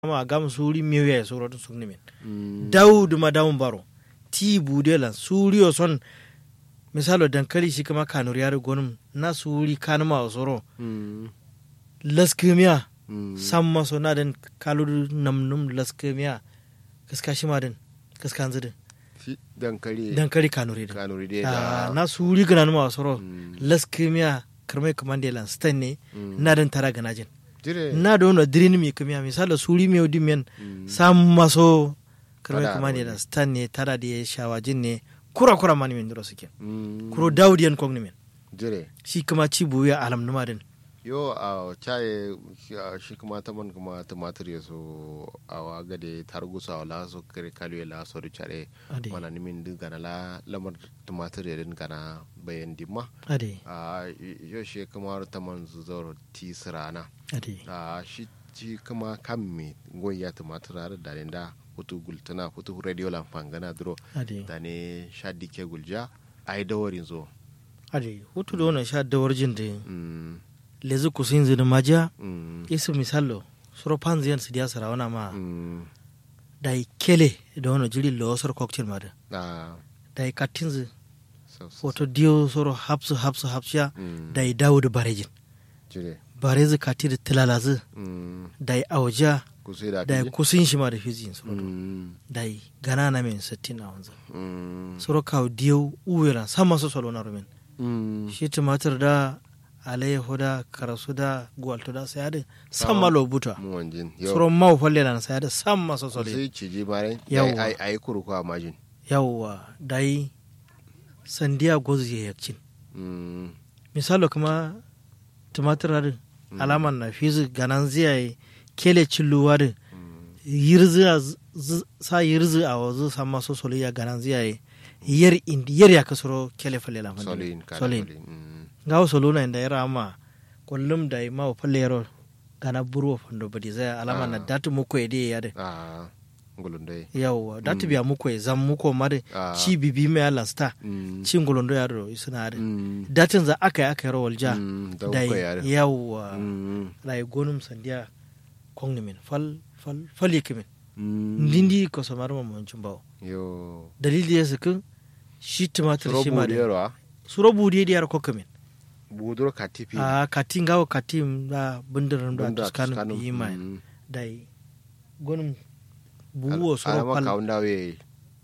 ma gam suri miyo ya suro to sugni min dawud ma dawun baro ti budela suriyo son misalo dankali shi kama kanur yare gonum na suri kanuma soro laskimiya samma so na den kalur namnum laskimiya kaska shi ma den kaska hanzu dankali dankali kanuri den kanuri dai Ah, da na suri gana numa soro Mm. laskimiya karmai kamandelan stan ne na den tara ganajin jire na da wani dirini mi kamiya misali suri mi odi men sam maso karmai Tada kuma ne wani. da stan ne tara da ya shawajin ne kura kura mani min duro suke Mm. kuro daudiyan kogni men jire shi kuma ci buya alam numa din yo a chaye shi kuma ta man kuma tumatir ya so a waga da targusa wala so kare kalu ya la so da chare ade mana nimin din gana la lamar tumatir ya din gana bayan dimma ade a yo shi kuma ta man zuzor ti sirana ade a shi ci kuma kan me goya tumatir har da ne da hutu gultuna hutu radio lamfan gana duro ade da ne sha dike gulja ai dawarin zo ade hutu da wannan sha dawar jin da Mm, lezu kusin zini majiya mm, isu misalo suro panziyan su diya sara wana ma mm, da yi kele da wani jiri lawasar cocktail ma da ah, da yi katinzi so- so- wato diyo soro hapsu hapsu hapsya mm, da yi dawo da barejin jire barezi kati da tilalazi mm, da yi auja ku sai da da yi fili? kusin shi ma da fizin soro Mm, da yi gana na men sittin a wanzu mm, soro kawo diyo uwela sama su solo na rumin mm, shi tumatir da alayyahu da karasu da gwalto da saya da sama lo buta mu wanjin yau soro mau falle na saya da sama su ku solo sai ciji bare Yawwa. ai ai kuruku a majin yawwa da yi sandiya gozu ya yakcin Mm, misalo kuma tumatir da alaman na fizi ganan ziyaye kele cilluwa da yirzi a z- z- sa yirzi a wazu sama so solo ya ganan ziyaye yar indi yar ya kasoro kele falle la solin kada solin solin mm, ngawo solo na inda yara ama kullum da ma wa falle yaro gana burwa fando badi zai alama na Ah. datu muku ya dai ya da ah gulundai yawwa datu biya muku ya zan muku ma da Ah. ci bibi mai alan sta Mm, cin gulundo ya da suna da mm, datin za aka yi aka yi rawar ja mm, da da uku yare yawwa Mm, rai gonum sandiya kongni min fal fal fal yake min mm, ndindi ko samar ma mun bawo yo dalili ya saka shi tumatir shi ma robu da yarwa suro budi da yar kokka min budur katifi a katin gawo katin da bundirin da Bunda tuskanu Tuscanu, yi mai mm. dai gonum buwo suro alama fal kaunda we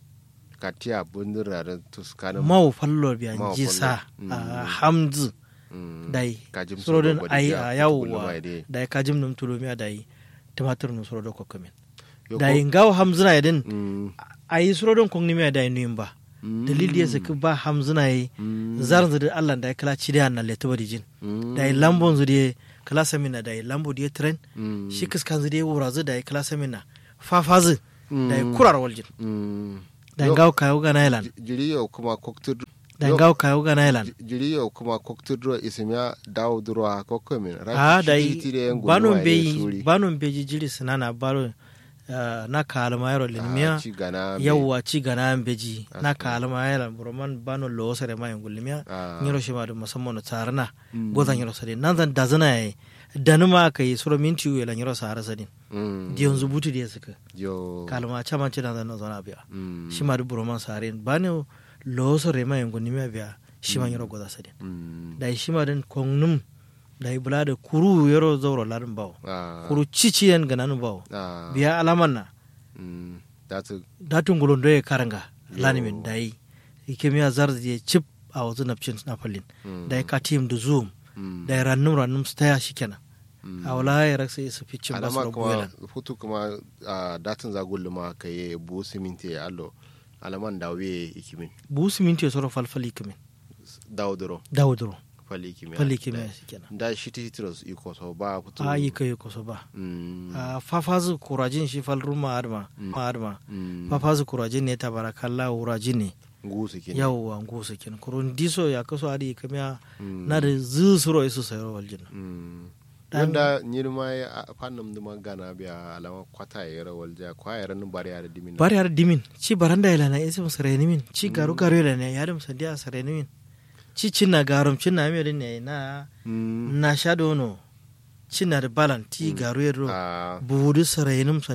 katia bundur da tuskanu mau fallo biya Mau jisa fallo. a Mm. hamzu Mm. dai kajim suro den bodi ai ja, a kutu gulma yawwa ide. dai kajim num tulomiya dai tumatir num suro da kokka min Yo dai ko- ngawo hamzuna yadin Mm, ayi suro don kongni miya dai nuyin ba mm, dalili ya saki ba hamzuna yi mm, zarin zuri allah da ya kala ci da na leto bari jin mm, da ya lambon zuri kala samina da ya lambo da ya tren mm, shi kiskan zuri ya wura zu da ya kala samina fafazu da ya mm, kurar waljin mm. da ya Yo, gawo kayo ga nailan ji- jiri yau kuma koktur da ya yo- gawo kayo ga nailan ji- jiri yau kuma koktur dro isimya dawo dro a kokko min a da yi banon suri beyi banon beji jiri sinana baro ah, na kalma yaro linmiya ci gana me. yawwa ci gana an beji na Asko. kalma yaro buroman banon lo sare ma yin gulmiya Ah, nyiro shi ma da musamman na tsarana mm, gozan nyiro sare nan zan da zana yayi da numa ka yi suro minti uwe la nyiro sahara sadin mm, di yanzu butu da suka yo kalma chama ci da zan zana biya mm, shi ma da buroman sare ba ne lo sare ma yin gulmiya biya shi ma nyiro goza sadin mm, da shi ma den kongnum da yi bula da kuru yaro zauro larin bawo ah, kuru ciciyen gananu bawo ah, biya alaman na mm, that's datun gulondo ya karanga Yo. lanimin da yi ikemiya zarzi ya chip a wasu nafcin napalin mm, da ya katim da zoom mm, da ya rannum rannum su taya shi kenan mm. a wala ya raksa isa ficin ba su alama rabu kuma yalan futu kuma a datin zagullu ma ka yi bu siminti ya allo alaman da we ikimin bu siminti ya soro falfali kimin dawo duro dawuduro fali ikimin fali kimin shi kenan da shi ti hitros iko so ba futu a yi kai ko so ba Mm, a fafazu kurajin shi fal ruma adma Mm. adma mm, fafazu kurajin ne tabarakalla wurajin ne ngusu kin yawwa ngusu kin kurun diso ya kaso adi kamiya Mm, na da zu suro isu sayar waljin mm. Dan- wanda nyirma ya fannam duma gana biya alama kwata ya rawal ja kwa ya ran bari ya da dimin bari har dimin ci baranda ila na isi musareni min ci garu garu ila na ya da musandiya sareni min ci cinna garum cinna mi ne na Mm, na sha dono cinna da balan ti garu yero ah, buhudu sarayinum